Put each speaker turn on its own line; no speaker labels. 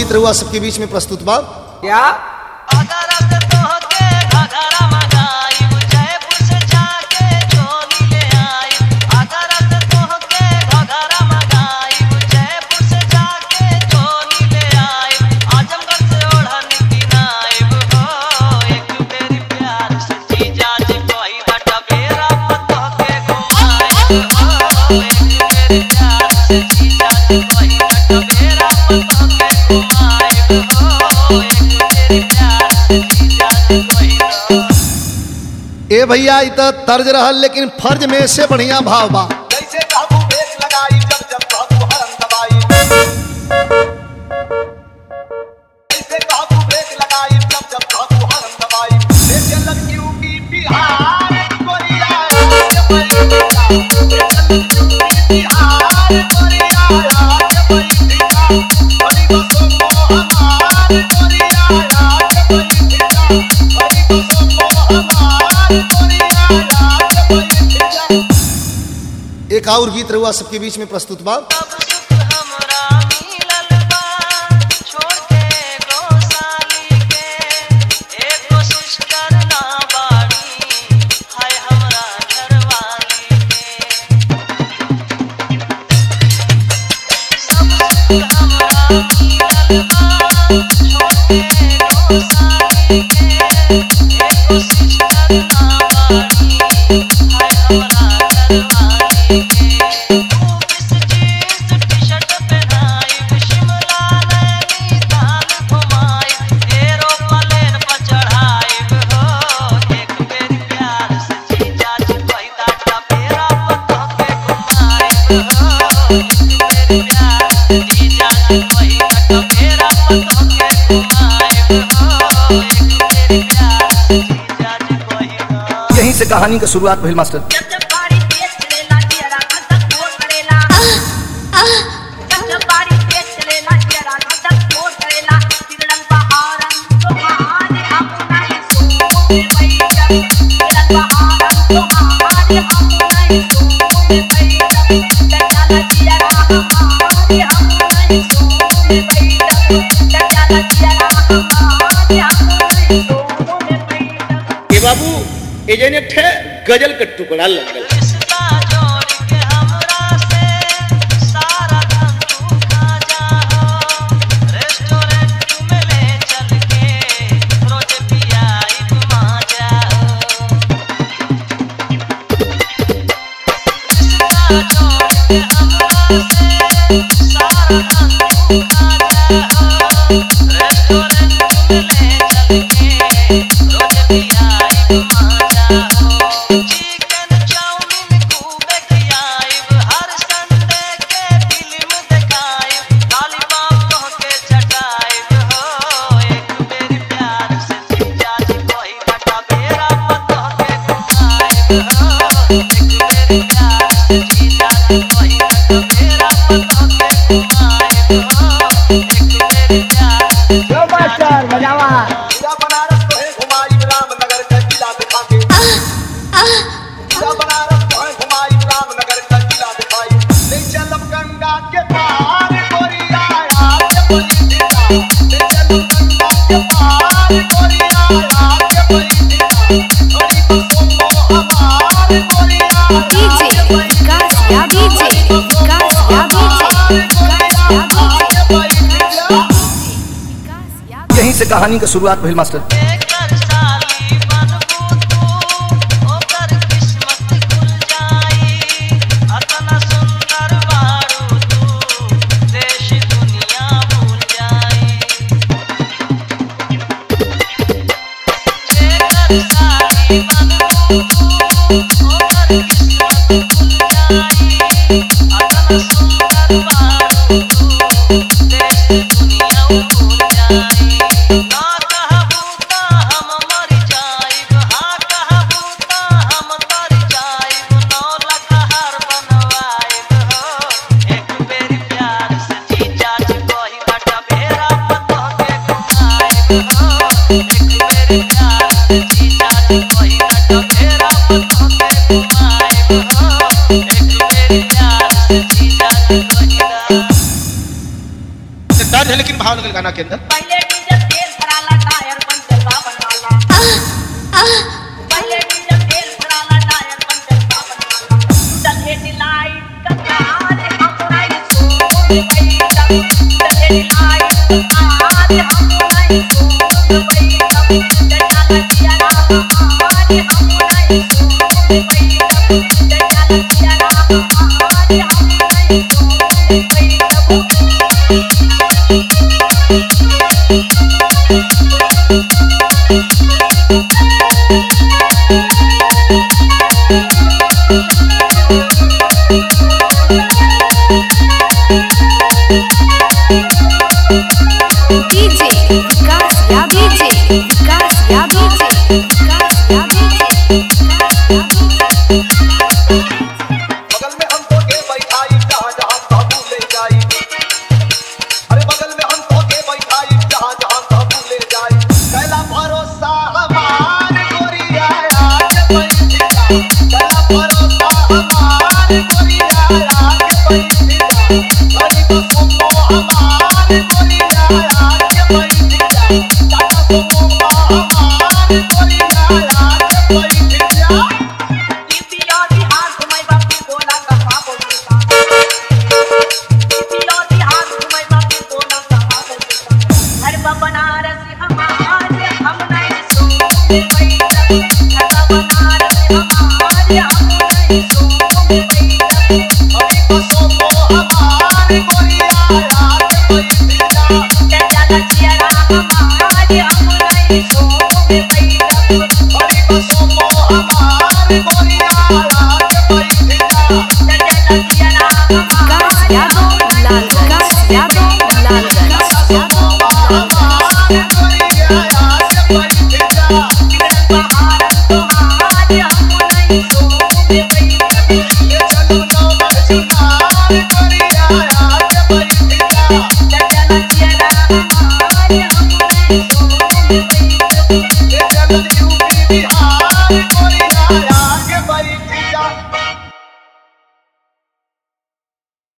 गीत रहुआ सबके बीच में प्रस्तुत बा
क्या
अगर अब तोहके घघरा मंगाइब जयपुर से जाके चोली ले आइब अगर अब तोहके घघरा मंगाइब जयपुर से जाके चोली ले आइब आजमगढ़ से ओढ़नी किनाइब हो एक बेरी प्यार से जीजा जी कोई बटा बेरा तोहके घुमाइब हो एक बेरी प्यार से जीजा जी कोई बटा बेरा तोहके घुमाइब हो एक बेरी प्यार से जीजा जी कोई
ए भैया इ त तर्ज रहल लेकिन फर्ज में से बढ़िया भाव बा
जैसे काबू बेच लगाई जब जब काबू हरम दबाई जैसे काबू बेच लगाई जब जब काबू हरम दबाई जैसे लग यूपी बिहार कोरिया के पैसा जैसे लग यूपी बिहार कोरिया के पैसा बड़ी बसों को हमार कोरिया के पैसा बड़ी बसों को हमार कोरिया के पैसा
एक और गीत रहुआ सबके बीच में प्रस्तुत बा
अब सुख हमरा मिलल बा छोड़ के गोसाली के एक कोशिश करना बाड़ी हाय हमरा घरवाली के सब सुख हमरा मिलल बा छोड़ के गोसाली के एक कोशिश करना बाड़ी हाय हमरा घरवाली के तू किस जीन्स टी-शर्ट पहनाई शिमला नैनीताल घुमाई एरोप्लेन पर चढ़ाई हो एक बेर प्यार से जीजा जी पैदा का बेरा पता के घुमाई हो एक बेर प्यार से जीजा जी पैदा का बेरा पता के घुमाई हो एक बेर प्यार से जीजा जी पैदा
यहीं से कहानी का शुरुआत भइल मास्टर
जब जब बारी तेज चलेला तेरा धक फोड़ करेला जब जब बारी तेज चलेला तेरा धक फोड़ करेला तिरलन बहारन तो महान अपना ही सोने बैठक तिरलन बहारन तो महान अपना ही सोने बैठक दजाला जिया हमारे अपना ही सोने बैठक दजाला जिया हमारे अपना ही सोने बैठक
ए बाबू ए जन एक ठे गजल के टुकड़ा लगल
रिश्ता जोड़ के हमरा से सारा धन तू खा जाओ रेस्टोरेंट में ले चल के रोज पियाई घुमा जाओ रिश्ता जोड़ के हमरा से सारा धन तू खा जाओ रेस्टोरेंट में ले चल के रोज पियाई घुमा जाओ चिकन चाउमीन खूबे खियाइब हर संडे के फिल्म देखाइब लॉलीपॉप तोहके चटाइब हो एक बेरी प्यार से जीजा जी कोई बटा बेरा तोहके घुमाइब हो एक बेरी प्यार से जीजा जी कोई बटा बेरा तोहके घुमाइब हो एक बेरी प्यार से
जो मास्टर बजावा
पूरा बनारस को है घुमाई रामनगर का किला दिखा के पूरा बनारस को है घुमाई रामनगर का किला दिखाई ले चलम गंगा के पार गोरिया आके बलि दिला ले चलम गंगा के पार गोरिया आके बलि दिला थोड़ी बसों को हमार गोरिया
DJ विकास या DJ विकास या DJ विकास या DJ
आके बलि दिला
विकास या
यहीं से कहानी का शुरुआत भइल मास्टर
एक